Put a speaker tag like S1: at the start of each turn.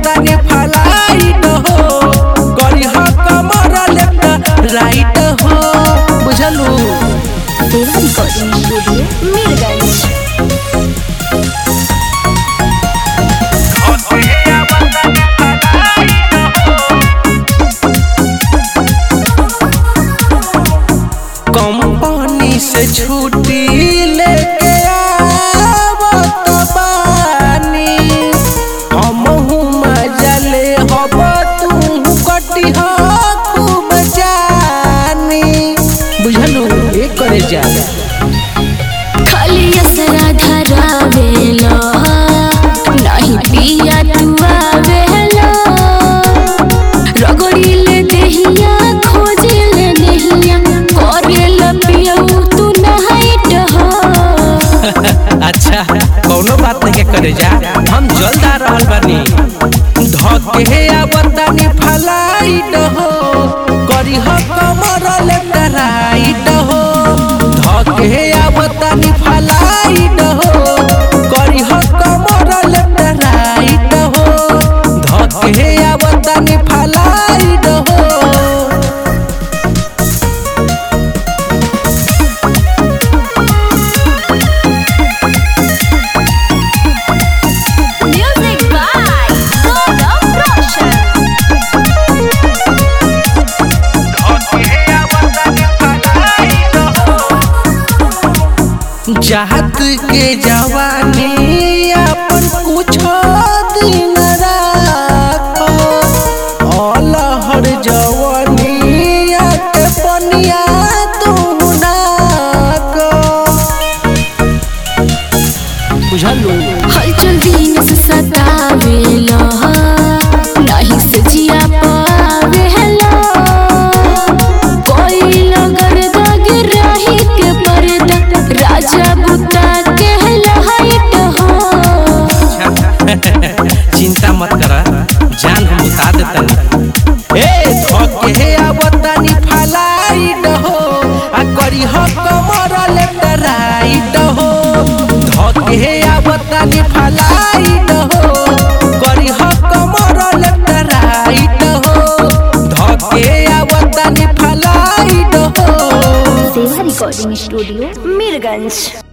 S1: आवतानी फलाइट हो करी ह कमर लेफ्ट राइट हो बुझलू
S2: देवा रिकॉर्डिंग स्टूडियो मीरगंज
S1: कंपनी से छुट्टी लेके आवत बानी हमहू मजा ले हब तू कटी ह खूब जानी बुझलू एक करे जा
S2: खाली असरा धरावेला नहीं पिया तू आवेला रगड़ीले देहिया खोजिले देहिया करेला पियऊ तू नहाइट हो
S1: अच्छा कौनो बात नहीं के करे जा हम जल्द आ रहल बानी धके आवतानी फलाइट हो करी ह कमर लेफ्ट राइट हो धके आवतानी फलाइट हो करी ह कमर लेफ्ट राइट हो धके आवतानी फलाइट हो
S2: म्यूजिक बाय गौरव रोशन
S1: चाहत के जवानी अपन कुछ दिन राखो अलहर जवानी के पनिया तू नाको बुझलू
S2: हलचल दिन से सतावेला नहीं से जिया पावेला कोई लगर दग रही के पर्दा राजा बुता के लहाइट हो
S1: चिंता मत कर जान हम बता देतनी ए धके आवतानी फलाइट हो आ करी ह कमर लेफ्ट राइट हो धके आवतानी फलाइट हो करी ह कमर लेफ्ट राइट हो धके आवतानी फलाइट हो
S2: सेवा रिकॉर्डिंग स्टूडियो मीरगंज